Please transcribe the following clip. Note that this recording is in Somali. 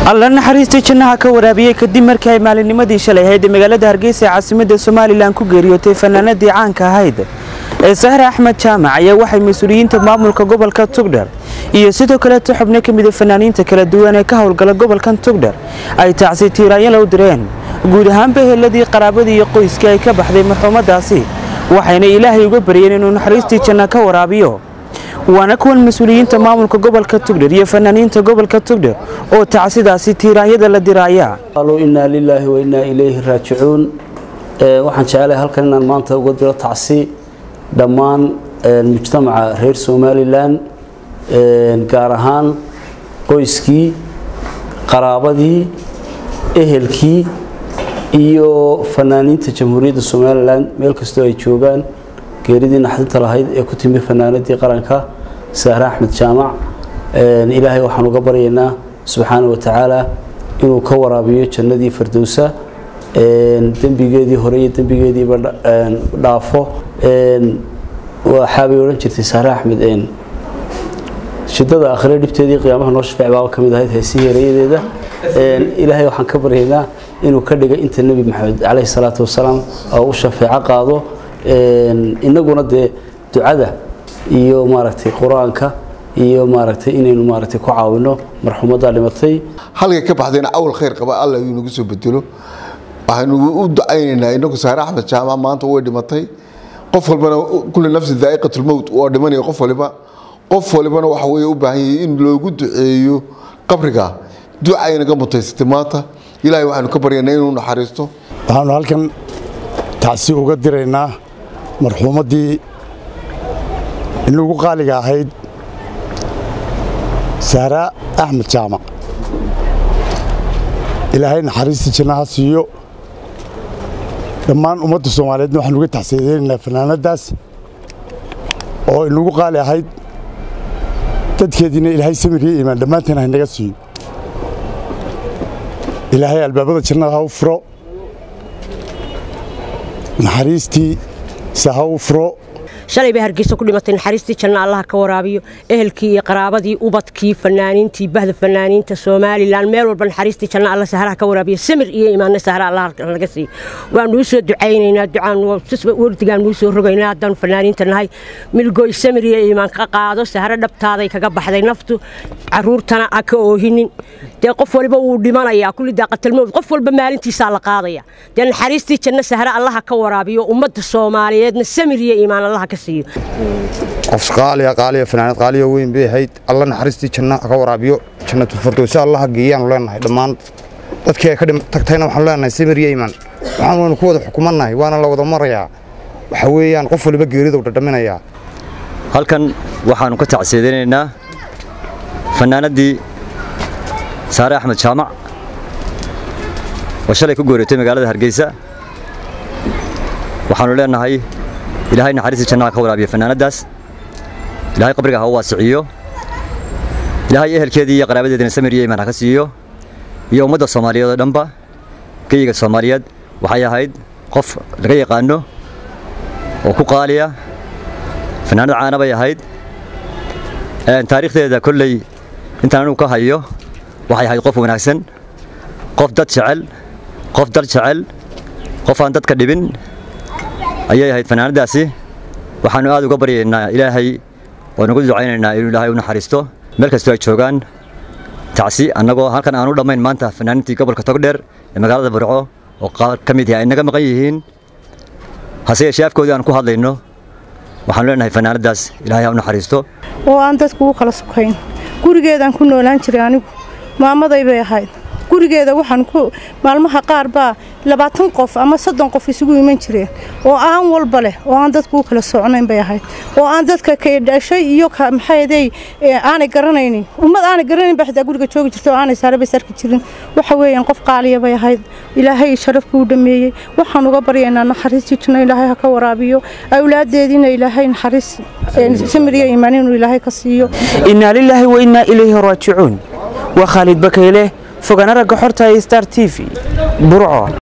alla naxariistii jannaha ka waraabiyey kadib markii ay maalinnimadii shalay ahayd magaalada hargeysa ee caasimadda somalilan ku geeriyootay fanaanadii caanka ahayd ee sahre axmed jaamac ayaa waxay mas-uuliyiinta maamulka gobolka tugdher iyo sidoo kaleeto xubno ka mida fanaaniinta kala duwan ee ka howlgala gobolkan tugdher ay tacsi tiiraanyala u direen guud ahaanba heladii qaraabadii iyo qoyskii ay ka baxday marxuumadaasi waxayna ilaahay uga baryeen inuu naxariistii janna ka waraabiyo waana kuwan mas-uuliyiinta maamulka gobolka tugdher iyo fanaaniinta gobolka tugdher oo tacsidaasi tiiraanyada la diraaya qaaluu innaa lilaahi wa innaa ilayhi raajicuun waxaan jecelahay halkan inaan maanta uga diro tacsi dhammaan mujtamaca reer somalilan gaar ahaan qoyskii qaraabadii ehelkii iyo fanaaniinta jamhuuriyadda somalilan meel kastoo ay joogaan geeridii naxdinta lahayd ee ku timi fanaanadii qaranka sahre axmed jaamac ilaahay waxaan uga baryaynaa subxaana wa tacaala inuu ka waraabiyo jannadii fardowsa dembigeedii hore iyo dembigeediiba dhaafo waxaabay odhan jirtay sahre axmed shidada akhire dhibteedii qiyaamaha noo shafeec baaba ka mid ahayd heesihii erayadeeda ilaahay waxaan ka baryaynaa inuu ka dhiga inta nebi maxamed caleyhi salaatu wasalaam oo u shafeeco qaado inaguna dee ducada iyo maaragtay qur-aanka iyo maaragtay inaynu maaragtay ku caawino marxuumaddaa dhimatay halkay ka baxdayna awal khayr qaba alla inuu nagu soo bedelo waxaynu u ducaynaynaa inagu saare axmed jaamac maanta way dhimatay qof walbana kulli nafsi daa'iqatulmowt waa dhimanaya qof waliba qof walibana waxa weeye u baahan yahay in loogu duceeyo qabriga ducaynaga mutaysatay maanta ilaahay waxaanu ka baryaynaa inuu naxariisto waxaanu halkan tacsi uga diraynaa marxuumaddii inagu qaaliga ahayd sahra axmed jaamac ilaahay naxariista jannaha siiyo dhammaan ummadda soomaaliyeedna waxaan uga taxsiideynaynaa fanaanaddaas oo inagu qaali ahayd dadkeediina ilaahay samiriyo iimaan dhammaanteen haynaga siiyo ilaahay albaabada jannada ha u furo naxariistii se ha u furo shalay bay hargeysa ku dhimatay naxariistii janna allaha ka waraabiyo ehelkii iyo qaraabadii ubadkii fanaaniintii bahda fanaaniinta somalilan meel walba naxariistii janna alla sahraha ka waraabiyo samir iyo imaanna sahra allah naga siiyo waanu u soo ducaynaynaa ducaan wardigaan nuu soo rogaynaa haddaanu fanaaniinta nahay milgoy samir iyo iimaan ka qaado sahro dhabtaaday kaga baxday naftu caruurtana a ka oohinin dee qof waliba wuu dhimanayaa kulli daaqatalmowd qof walba maalintiisaa la qaadaya dee naxariistii janna sahre allaha ka waraabiyo ummadda soomaaliyeedna samir iyo iimaan allaha ka siiyo qof qaaliya qaaliya fanaanad qaaliya weyn bay ahayd alla naxariistii janna ka waraabiyo jannatul firdowsi allaha geeyaanu leenahay dhammaan dadkii ay ka tagtayna waxaanu leenahay samir iyo iimaan waxaan waynu ku wada xukumannahay waana la wada marayaa waxa weeyaan qof waliba geeridu dhadhaminayaa halkan waxaannu ka tacsiidaynaynaa fanaanaddii saare axmed jaamac oo shalay ku gooriyootay magaalada hargeysa waxaannu leenahay ilaahay naxariistii jannaha ka waraabiya fanaanaddaas ilaahay qabriga ha u waasiciyo ilaahay ehelkeedii iyo qaraabadeedina samir iyo iimaan ha ka siiyo iyo ummadda soomaaliyeed oo dhanba geyiga soomaaliyeed waxay ahayd qof laga yaqaano oo ku qaaliya fanaanad caana bay ahayd taariikhdeeda kolley intaan anugu ka hayo waxay ahayd qof wanaagsan qof dad jecel qof dal jecel qof aan dadka dhibin ayay ahayd fanaanaddaasi waxaannu aad uga baryaynaa ilaahay oo nagu ducaynaynaa inuu ilaahay u naxariisto meel kastoo ay joogaan tacsi annagoo halkan aanu dhammayn maanta fanaaniintii gobolka togdheer ee magaalada burco oo qaar ka mid yahay ay naga maqan yihiin hase yeeshee afkoodii aan ku hadlayno waxaanu leenahay fanaanaddaas ilaahay ha u naxariisto oo aan dadku u kala sukayn gurigeedaan ku noolaan jiray anigu maamaday bay ahayd gurigeeda waxaan ku maalmaha qaar baa labaatan qof ama soddon qof isugu iman jireen oo aan walba leh oo aan dadku u kala socnayn bay ahayd oo aan dadka kay dhashay iyo maxaydey aanay garanaynin ummad aanay garanayn baa xitaa guriga joogi jirta oo aanay saarabay sarki jirin waxa weeyaan qof qaaliya bay ahayd ilaahay sharafkii u dhameeyey waxaan uga baryaynaa naxariistii janno ilaahay ha ka waraabiyo awlaadeediina ilaahay naxariis samiriya iimaan inuu ilaahay ka siiyo innaa lilaahi wa innaa ilayhi raajicuun waa khaalid bakayle fogana ragga xorta ee star t v burco